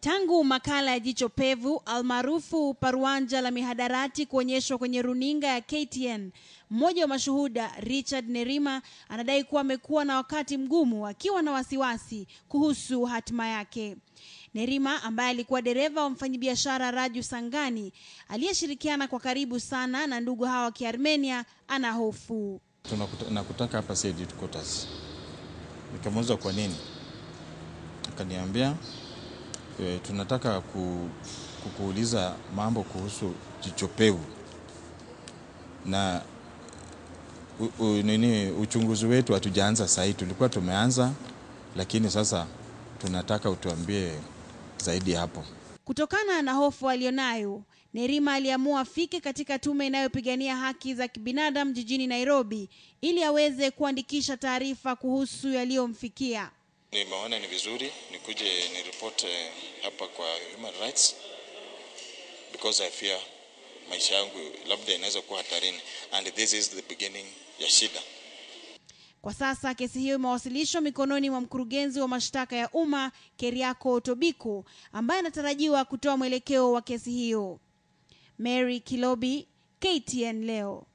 Tangu makala ya Jicho Pevu almaarufu Paruanja la mihadarati kuonyeshwa kwenye runinga ya KTN, mmoja wa mashuhuda Richard Nerima anadai kuwa amekuwa na wakati mgumu akiwa na wasiwasi kuhusu hatima yake. Nerima ambaye alikuwa dereva wa mfanyabiashara Raju Sangani aliyeshirikiana kwa karibu sana na ndugu hawa wa Kiarmenia ana hofu. Nakutaka hapa Said headquarters. Nikamuuliza kwa nini, akaniambia e, tunataka ku, kukuuliza mambo kuhusu jicho pevu na u, u, nini uchunguzi wetu hatujaanza sahii, tulikuwa tumeanza, lakini sasa tunataka utuambie zaidi hapo. Kutokana na hofu aliyonayo, Nerima aliamua afike katika tume inayopigania haki za kibinadamu jijini Nairobi ili aweze kuandikisha taarifa kuhusu yaliyomfikia. Nimeona ni vizuri nikuje niripote hapa kwa human rights because I fear maisha yangu labda inaweza kuwa hatarini and this is the beginning ya shida. Kwa sasa kesi hiyo imewasilishwa mikononi mwa mkurugenzi wa mashtaka ya umma Keriako Tobiko ambaye anatarajiwa kutoa mwelekeo wa kesi hiyo. Mary Kilobi, KTN leo.